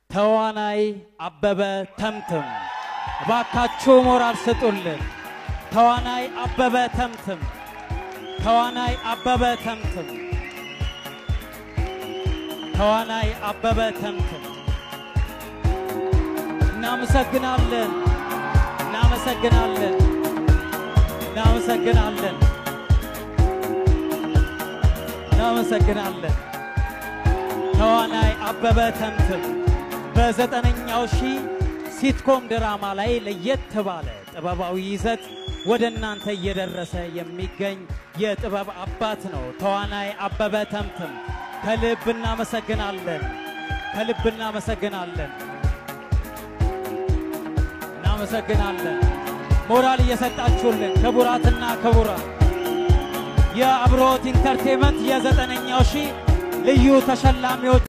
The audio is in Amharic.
ተዋናይ አበበ ተምትም እባካችሁ ሞራል ስጡልን። ተዋናይ አበበ ተምትም ተዋናይ አበበ ተምትም ተዋናይ አበበ ተምትም እናመሰግናለን፣ እናመሰግናለን፣ እናመሰግናለን፣ እናመሰግናለን። ተዋናይ አበበ ተምትም በዘጠነኛው ሺህ ሲትኮም ድራማ ላይ ለየት ባለ ጥበባዊ ይዘት ወደ እናንተ እየደረሰ የሚገኝ የጥበብ አባት ነው። ተዋናይ አበበ ተምትም ከልብ እናመሰግናለን፣ ከልብ እናመሰግናለን፣ እናመሰግናለን። ሞራል እየሰጣችሁልን ክቡራትና ክቡራን የአብሮት ኢንተርቴንመንት የዘጠነኛው ሺህ ልዩ ተሸላሚዎች